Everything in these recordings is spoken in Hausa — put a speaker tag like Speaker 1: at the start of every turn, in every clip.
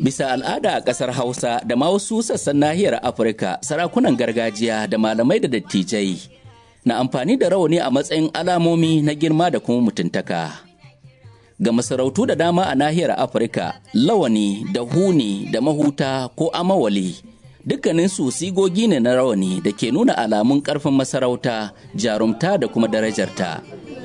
Speaker 1: Bisa al'ada a ƙasar Hausa da ma wasu sassan nahiyar Afirka, sarakunan gargajiya da malamai da dattijai na amfani da rawani a matsayin alamomi na girma da kuma mutuntaka. Ga masarautu da dama a nahiyar Afirka, lawani da huni da mahuta ko amawali dukkaninsu sigogi ne na rawani da ke nuna alamun ƙarfin masarauta, jarumta da kuma darajarta.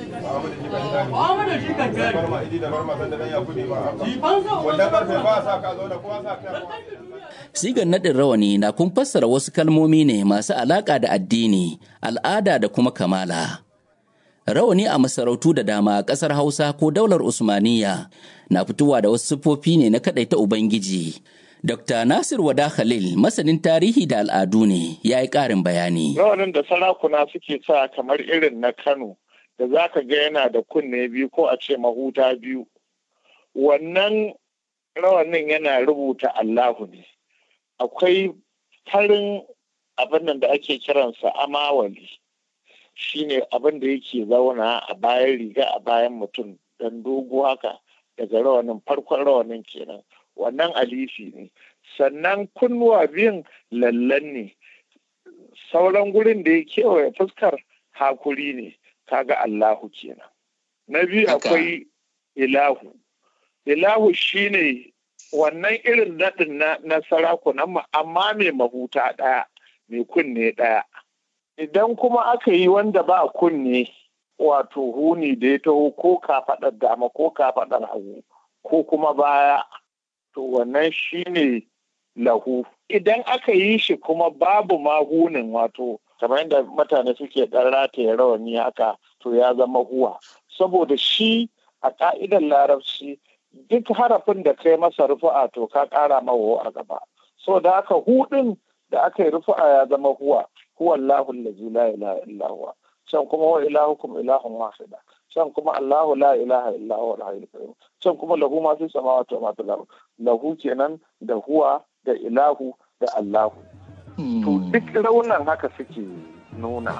Speaker 1: Sigar naɗin rawani na kun fassara wasu kalmomi ne masu alaƙa da addini, al'ada da kuma kamala. Rawani a masarautu da dama a ƙasar Hausa ko daular Usmaniya na fitowa da wasu siffofi ne na kaɗaita Ubangiji. Dr. Nasir Wada Khalil masanin tarihi da al'adu ne ya yi ƙarin bayani.
Speaker 2: Rawanin da sarakuna suke sa kamar irin na Kano da za ka ga yana da kunne biyu ko a ce mahuta biyu. Wannan rawanin yana rubuta Allahu ne. Akwai farin abin da ake kiransa amawali. Shi ne abin da yake zauna a bayan riga a bayan mutum dan dogo haka daga rawanin farkon rawanin kenan. wannan alifi ne sannan kunnuwa biyun lallan ne sauran gurin da ya kewaye fuskar hakuri ne kaga Allahu kenan na biyu akwai ilahu ilahu shine wannan irin naɗin na, na sarakunan amma mai mahuta ɗaya mai kunne ɗaya idan kuma aka yi wanda ba kunne wato huni da ya taho ko kafaɗar dama ko kafaɗar hagu ko kuma baya to wannan shine lahu idan aka yi shi kuma babu mahunin wato kamar yadda mutane suke ɗan rataye rawani haka to ya zama huwa saboda shi a ka'idar larabci duk harafin da kai masa rufu'a to ka ƙara mawa a gaba so da haka hudin da aka yi rufu'a ya zama huwa huwa Allahu allazi la ilaha illa huwa can kuma wa ilahukum ilahun wahida can kuma Allahu la ilaha illa huwa al-hayyul qayyum can kuma lahu ma fi samawati wa ma fil ard lahu kenan da huwa da ilahu da Allahu to duk raunan haka suke nuna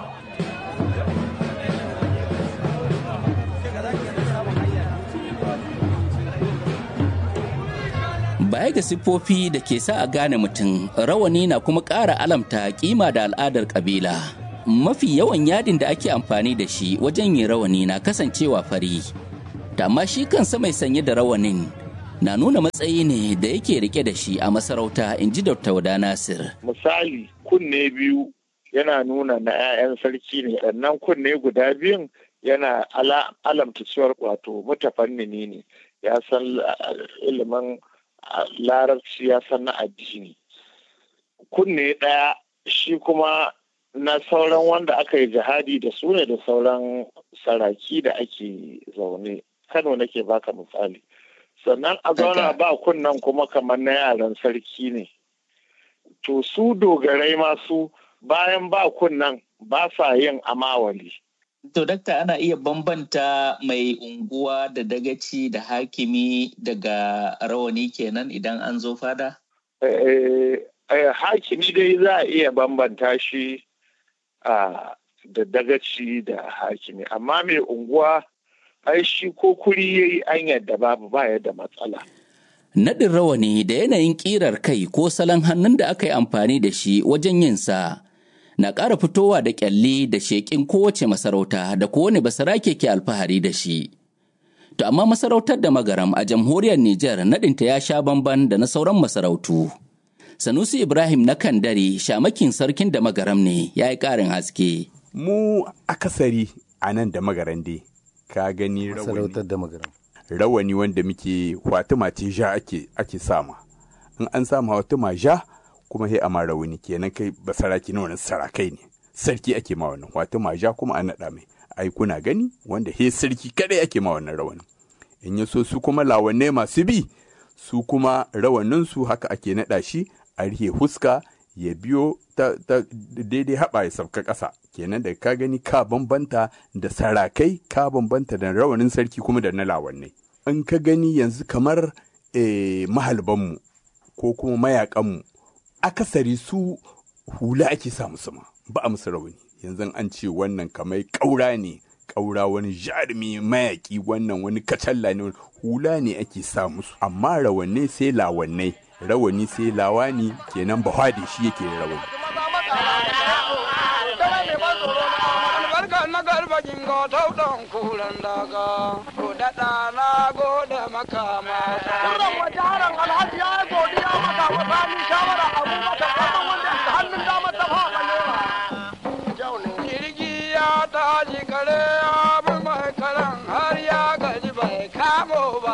Speaker 1: Baya ga siffofi da ke sa a gane mutum, rawani na kuma ƙara alamta kima da al'adar ƙabila. mafi yawan yadin da ake amfani da shi wajen yin rawani na kasancewa fari da amma shi kansa mai sanye da rawanin na nuna matsayi ne da yake rike da shi a masarauta in ji dr wada nasir
Speaker 2: misali kunne biyu yana nuna na 'ya'yan sarki ne sannan kunne guda biyun yana alamta cewar wato mutafannini ne ya san ilimin larabci ya san na addini kunne ɗaya shi kuma na sauran wanda aka yi jihadi da su ne da sauran saraki da ake zaune kano nake baka misali sannan a zauna ba kunnan kuma kamar na yaran sarki ne to su dogarai masu bayan ba kunnan ba sa yin amawali
Speaker 3: To, dakta ana iya bambanta mai unguwa da dagaci da hakimi daga rawani kenan idan an zo fada?
Speaker 2: hakimi dai za a iya bambanta shi Uh, da dagaci da hakimi amma mai unguwa ai shi ko kuri ya yi an yadda babu ba yadda matsala.
Speaker 1: Naɗin rawani da yanayin ƙirar kai ko salon hannun da aka yi amfani da shi wajen yin sa na ƙara fitowa da ƙyalli da sheƙin kowace masarauta da kowane basarake ke alfahari da shi. To amma masarautar da magaram a jamhuriyar Nijar naɗinta ya sha bamban da na sauran masarautu. Sanusi Ibrahim na Kandare shamakin sarkin da magaram ne ya yi ƙarin haske.
Speaker 4: Mu akasari a nan da magaran dai, ka gani rawani.
Speaker 5: da magaram.
Speaker 4: Rawani wanda muke Fatima ce ja ake, ake sama. In an sama Fatima ja kuma sai a ma rawani kenan kai ba saraki na wannan sarakai ne. Sarki ake ma wannan Fatima ja kuma an naɗa mai. Ai kuna gani wanda he sarki kadai ake ma wannan rawani. In ya so su kuma lawanne masu bi su kuma rawaninsu haka ake naɗa shi a rihe huska ya biyo ta, ta daidai haɓa ya sauka ƙasa kenan da ka gani ka bambanta da sarakai ka bambanta da rawanin sarki kuma da na lawannai in ka gani yanzu kamar e, mahalbanmu ko kuma mayakanmu akasari su hula ake sa musu ma ba a musu rawani yanzu an ce wannan kamar ƙaura ne ƙaura wani jarumi mayaƙi wannan wani kacalla ne hula ne ake sa musu amma rawanne sai lawannai rawani sai lawani kenan bahwade shi yake rawani
Speaker 5: na garba jingo tautan kulan daga ko daɗa na gode maka mata. Kuran waje haran alhaji ya yi godiya maka wa sani shawara abubakar kaman wanda da hannun dama ta fa balewa. Jirgi ya tashi kare ya bi mai karan har ya gaji bai kamo ba.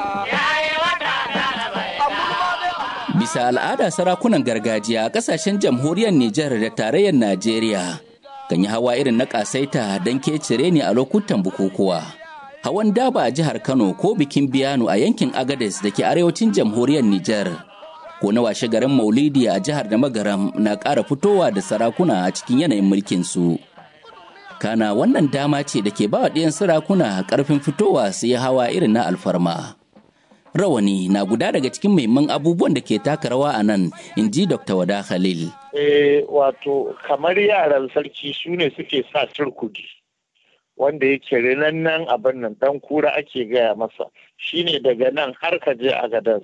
Speaker 1: Bisa al'ada sarakunan gargajiya a ƙasashen jamhuriyar Nijar da tarayyar Najeriya kan yi hawa irin na ƙasaita don kecire ne a lokutan bukukuwa. Hawan daba a jihar Kano ko bikin biyano a yankin Agades da ke arewacin jamhuriyar Nijar. Ko na washe garin Maulidi a jihar da Magaram na ƙara fitowa da sarakuna a cikin yanayin mulkinsu. Kana wannan dama ce da ke ba wa ɗiyan sarakuna ƙarfin fitowa su yi hawa irin na alfarma. rawani na guda daga cikin muhimman abubuwan da ke taka rawa a nan in ji dr wada khalil
Speaker 2: eh wato kamar yaran sarki su ne suke sa turkudi wanda yake rinannan abin nan dan kura ake gaya masa shine daga nan har ka je a gadas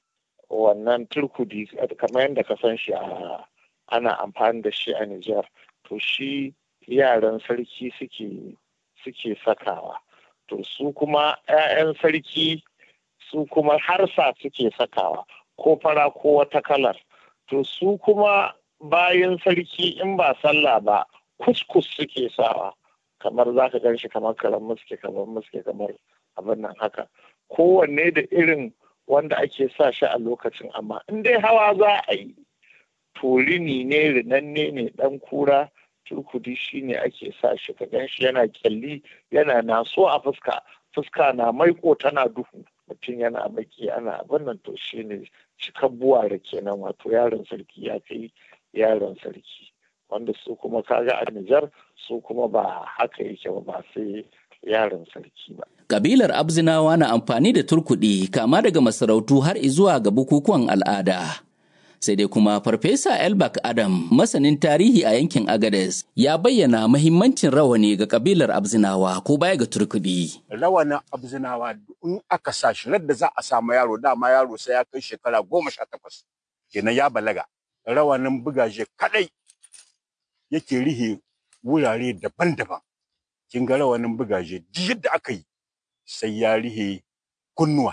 Speaker 2: wannan turkudi kamar yadda ka san shi a ana amfani da shi a Nijar to shi yaran sarki suke suke sakawa to su kuma 'ya'yan sarki su kuma harsa suke sakawa ko fara ko wata kalar to su kuma bayan sarki in ba sallah ba kuskus suke sawa kamar za ka gan shi kamar karan muske kamar muske kamar abin nan haka kowanne da irin wanda ake sa shi a lokacin amma in dai hawa za a yi turini ne rinanne ne dan kura turkudi shi ne ake sa shi ka gan shi yana kyalli yana naso a fuska fuska na maiko tana duhu mutum yana baki ana abin nan to shi ne cikan buware kenan wato yaron sarki ya kai yaron sarki wanda su kuma kaga a Nijar su kuma ba haka yake ba ba sai yaron sarki ba.
Speaker 1: Kabilar Abzinawa na amfani da turkuɗi kama daga masarautu har izuwa ga bukukuwan al'ada. Sai dai kuma Farfesa Elbak Adam, masanin tarihi a yankin Agades, ya bayyana mahimmancin rawani ga kabilar Abzinawa ko baya ga turkuɗi.
Speaker 6: Rawanin Abzinawa in aka sa shi da za a samu yaro dama yaro sai ya kai shekara goma sha takwas. Kenan ya balaga. Rawanin bugaje kadai yake rihe wurare daban-daban. Kin ga rawanin bugaje duk yadda aka yi sai ya rihe kunnuwa.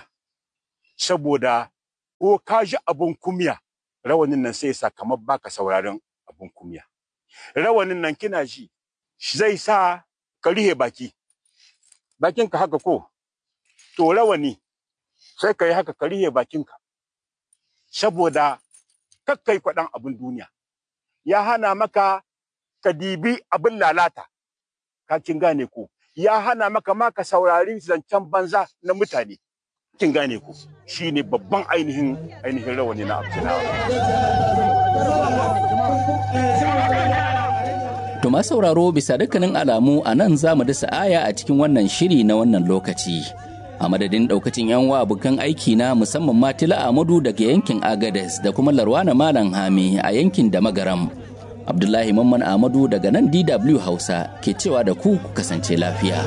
Speaker 6: Saboda ko ka ji abun kumya rawanin nan sai sa kamar baka sauraron abun kumya. Rawanin nan kina ji zai sa ka rihe baki. Bakinka haka ko? To rawani sai ka yi haka ka rihe bakinka. Saboda kakkai kwaɗan abin duniya. Ya hana maka ka dibi abin lalata. Ka kin gane ko? Ya hana maka ma ka saurari zancen banza na mutane. Kin gane ko? Shi ne babban ainihin ainihin rawani na Abdullahi.
Speaker 1: To ma sauraro bisa dukkanin alamu a nan za mu dasa aya a cikin wannan shiri na wannan lokaci. A madadin daukacin yan wa abokan aiki na musamman Matila Amadu daga yankin Agades da kuma Larwana Malam Hami a yankin da Magaram. Abdullahi Mamman Amadu daga nan DW Hausa ke cewa da ku ku kasance lafiya.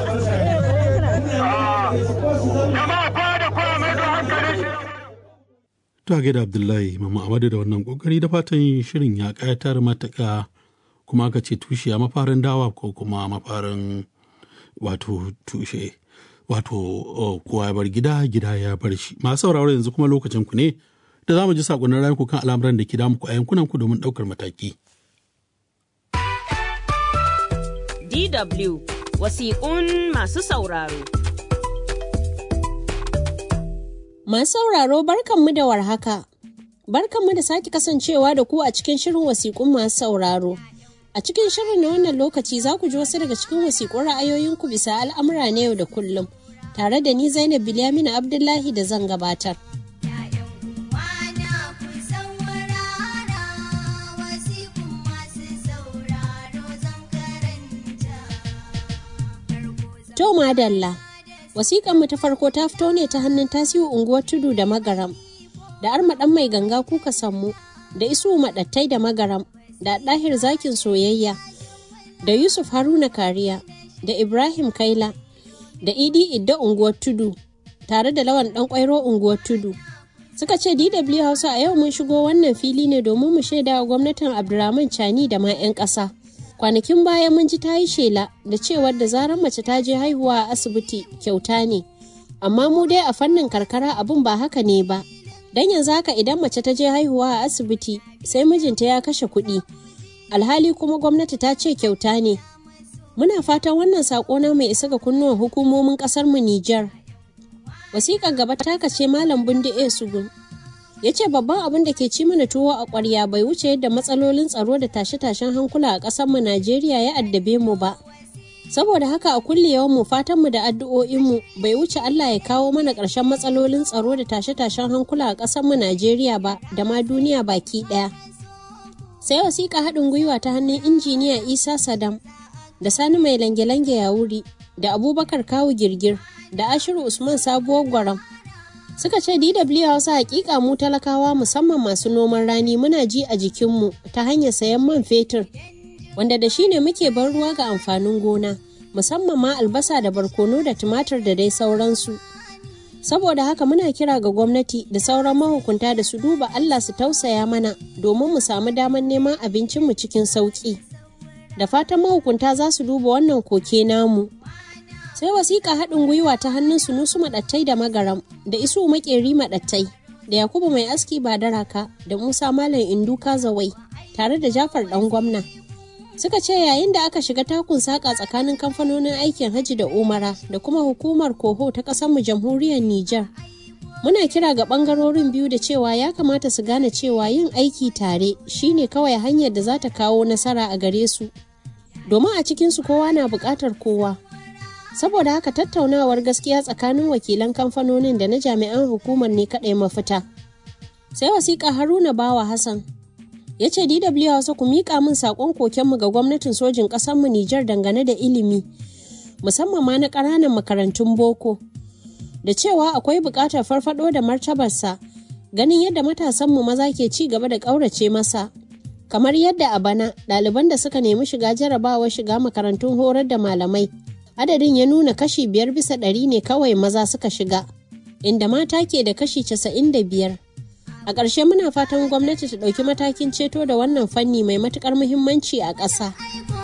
Speaker 7: Ta gaida Abdullahi Mamman Amadu da wannan kokari da fatan shirin ya kayatar matuƙa kuma aka ce tushe a mafarin dawa ko kuma mafarin wato tushe wato kowa ya bar gida gida ya bar shi masu sauraro yanzu kuma lokacin ku ne da za mu ji sakonnin rayuku kan al'amuran da ke damu ku a yankunan ku domin ɗaukar mataki.
Speaker 8: DW wasiƙun masu sauraro.
Speaker 9: Masu sauraro barkanmu da warhaka. Barkanmu da sake kasancewa da ku a cikin shirin wasiƙun masu sauraro. A cikin shirin na wannan lokaci za ku ji wasu daga cikin wasiƙun ra'ayoyinku bisa al'amura na yau da kullum. Tare da ni Zainab Bilyaminu Abdullahi da zan gabatar. To madalla. Wasiƙan mu ta farko ta fito ne ta hannun tasiu unguwar tudu da magaram, da armaɗan mai ganga kuka sammu, da isu maɗattai da magaram, da ɗahir zakin soyayya, da Yusuf Haruna Kariya, da Ibrahim Kaila da Idi Idda unguwar Tudu tare da Lawan ɗan ƙwairo unguwar Tudu. Suka ce DW Hausa a yau mun shigo wannan fili ne domin mu shaida wa gwamnatin Abdurrahman Chani da ma 'yan ƙasa. Kwanakin baya mun ji ta yi shela da cewar da zarar mace ta je haihuwa a asibiti kyauta ne. Amma mu dai a fannin karkara abin ba haka ne ba. Dan yanzu haka idan mace ta je haihuwa a asibiti sai mijinta ya kashe kuɗi. Alhali kuma gwamnati ta ce kyauta ne. Muna fatan wannan saƙo na mai isa ga kunnuwan hukumomin ƙasar mu Nijar. Wasiƙar gaba ta kace Malam Bundi A. Sugun. Ya ce babban abin da ke ci mana tuwo a ƙwarya bai wuce yadda matsalolin tsaro da tashe-tashen hankula a ƙasar mu Najeriya ya addabe mu ba. Saboda haka a kulle yawan mu fatan mu da addu'o'in mu bai wuce Allah ya kawo mana ƙarshen matsalolin tsaro da tashe-tashen hankula a ƙasar mu Najeriya ba da ma duniya baki ɗaya. Sai wasiƙa haɗin gwiwa ta hannun injiniya Isa Sadam da Sani mai lange-lange ya wuri da Abubakar Kawu Girgir da Ashiru Usman Sabuwar Gwaram. Suka ce DW Hausa hakika mu talakawa musamman masu noman rani muna ji a jikinmu ta hanyar sayan man fetur wanda da shi ne muke bar ruwa ga amfanin gona musamman ma albasa da barkono da tumatir da dai sauransu. Saboda haka muna kira ga gwamnati da sauran mahukunta da su duba Allah su tausaya mana domin mu samu damar neman abincinmu cikin sauƙi. Da fatan mahukunta za su duba wannan koke namu. sai wasiƙa haɗin gwiwa ta hannun sunusu maɗattai da magaram da isu makeri maɗattai da yakubu mai aski ba daraka da musa malam indu kazawai tare da jafar ɗan gwamna suka ce yayin da aka shiga takun saƙa tsakanin kamfanonin aikin hajji da umara da kuma hukumar koho ta ƙasarmu jamhuriyar niger muna kira ga ɓangarorin biyu da cewa ya kamata su gane cewa yin aiki tare shine kawai hanyar da za ta kawo nasara a gare su domin a cikinsu kowa na buƙatar kowa saboda haka tattaunawar gaskiya tsakanin wakilan kamfanonin da na jami'an hukumar ne kaɗai mafita sai wasiƙa haruna bawa hassan ya ce dw hausa ku miƙa min saƙon kokenmu ga gwamnatin sojin ƙasarmu nijar dangane da ilimi musamman ma na ƙananan makarantun boko da cewa akwai buƙatar farfaɗo da martabarsa ganin yadda matasanmu maza ke ci gaba da ƙaurace masa kamar yadda a bana ɗaliban da suka nemi shiga jarabawar shiga makarantun horar da malamai adadin ya nuna kashi biyar bisa ɗari ne kawai maza suka shiga inda mata ke da kashi casa'in da biyar a ƙarshe muna fatan gwamnati ta ɗauki matakin ceto da wannan fanni mai matuƙar muhimmanci a ƙasa